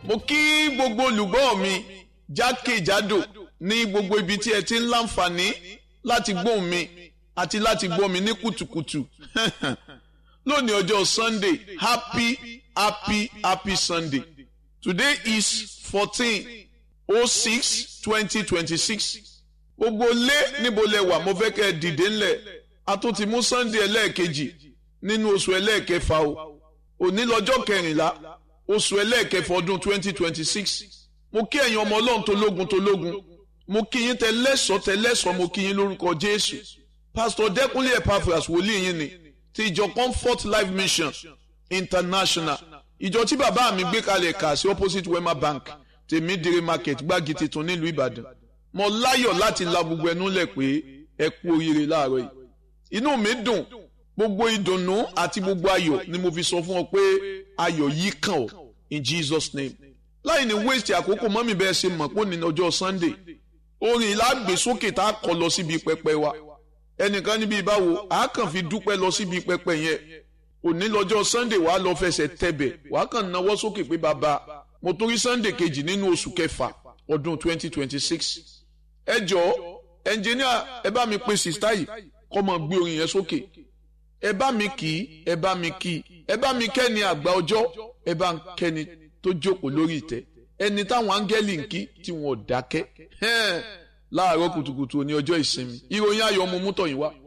mo kí gbogbo olùgbọ́ mi jákèjádò ní gbogbo ibi tí ẹ ti ń láǹfààní láti gbóhùn mi àti láti gbọ́ mi ní kùtùkùtù lónìí ọjọ́ Sunday happy happy happy Sunday today is fourteen oh six twenty twenty six gbogbo lé níbo lẹ wà mo fẹ́ kẹ́ ẹ dìde ńlẹ̀ a tún ti mú Sunday ẹlẹ́ẹ̀kejì nínú oṣù ẹlẹ́ẹ̀kẹfà o òní lọ́jọ́ kẹrìnlá oṣù ẹlẹ́ẹ̀kẹfà ọdún twenty twenty six mo kí ẹ̀yin ọmọ ọlọ́run tológun tológun mo kí yín tẹlẹ́sọ̀ tẹlẹ́sọ̀ mo kí yín lórúkọ Jésù Pastor Dẹ́kunlé Epaphras wòlíì yín ni ti ìjọ Comfort Life Mission International ìjọ tí bàbá mi gbé kalẹ̀ kà sí opposite Wema Bank tèmídìrí market gbági tuntun nílùú Ìbàdàn mo láyọ̀ láti la gbogbo ẹnu lẹ̀ pé ẹ kú oríire láàárọ̀ yìí inú mi dùn gbogbo ìdùnnú àti gbogbo ayọ̀ ni mo fi sọ fún ọ pé ayọ̀ yìí kàn ọ́ in Jesus name láì ní waste àkókò mọ́mí bẹ́ẹ̀ ṣe mọ̀ pé ní ọjọ́ Sunday orin ìlàgbèsókè tá a kọ lọ síbi pẹpẹ wa ẹnìkan níbi ìbáwo a kàn fi dúpẹ́ lọ síbi pẹpẹ yẹn òní lọ́jọ́ Sunday wàá lọ fẹsẹ̀ tẹ̀bẹ̀ wàá kàn náwó sókè pé bàbá mo torí Sunday kejì nínú oṣù kẹfà ọdún 2026 ẹ jọ̀ọ́ ẹnjìníà ẹ bá mi pe sista yìí kọ́ mọ gbé orin yẹn sókè ẹ bá mi kì í ẹ bá mi kì í ẹ bá mi kẹ́ni àgbà ọjọ́ ẹ bá ń kẹ́ni tó jókòó lórí ìtẹ́ ẹni táwọn áńgẹ́lì ń kí tí wọn ò dákẹ́ láàárọ̀ kùtùkùtù ní ọjọ́ ìsinmi ìròyìn ayọ̀ ọmọ mútọ̀ yìí wá.